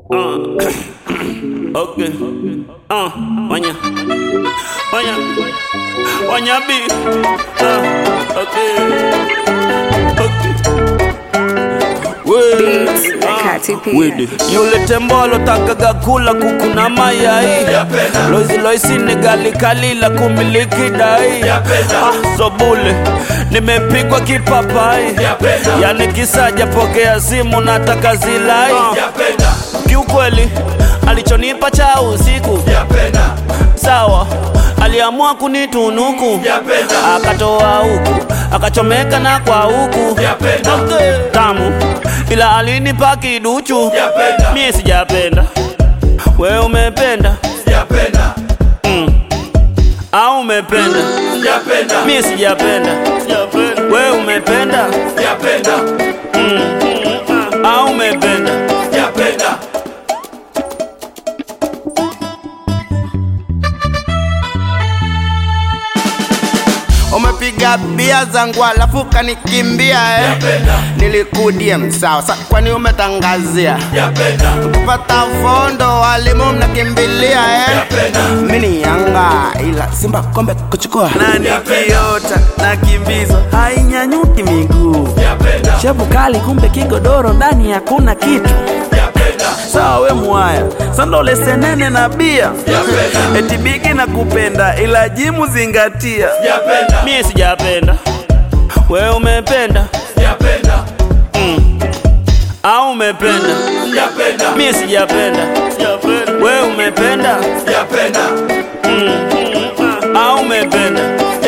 Uh, okay. Uh, wanya. Wanya. Wanya B. Uh, okay. Okay. Wede. Beats, Nakati pia. Wede. Yule tembo alotakaga kula kuku na mayai loizi loisi ni gali kalila kumiliki dai ah, sobule nimepigwa kipapai yani kisaja pokea simu nataka zilai kiukweli alichonipa cha usiku sawa aliamua kunitunuku akatoa huku akachomeka na kwa huku okay. tamu ila alinipa kiduchu mie sijapenda we umependa mm. au umependa mie sijapenda we umependa mm. au umependa umepiga bia zangu alafu kanikimbia eh. nilikudia msawa sa kwani umetangazia kupata fondo walimu mnakimbilia eh. mini yanga ila simba kombe kuchukua nani kiota na kimbizo hainyanyuki miguu shepu kali kumbe kigodoro ndani hakuna kitu sawa we mwaya sandole senene na bia eti bigi na kupenda ila jimu zingatia mie sijapenda we umependa mm. au umependa mie sijapenda we umependa mm. au umependa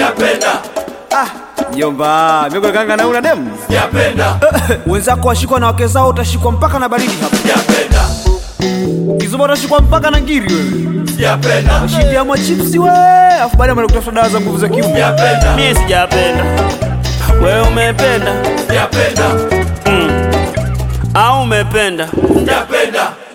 Jomba, mimi kanga na una demu. Wenzako washikwa na wake zao utashikwa mpaka na baridi hapa. Kizuba utashikwa mpaka na ngiri wewe. Shida mwa chipsi we, afu baadaye mwana kutafuta dawa za nguvu za kiume. mie sijapenda we umependa mm. au umependa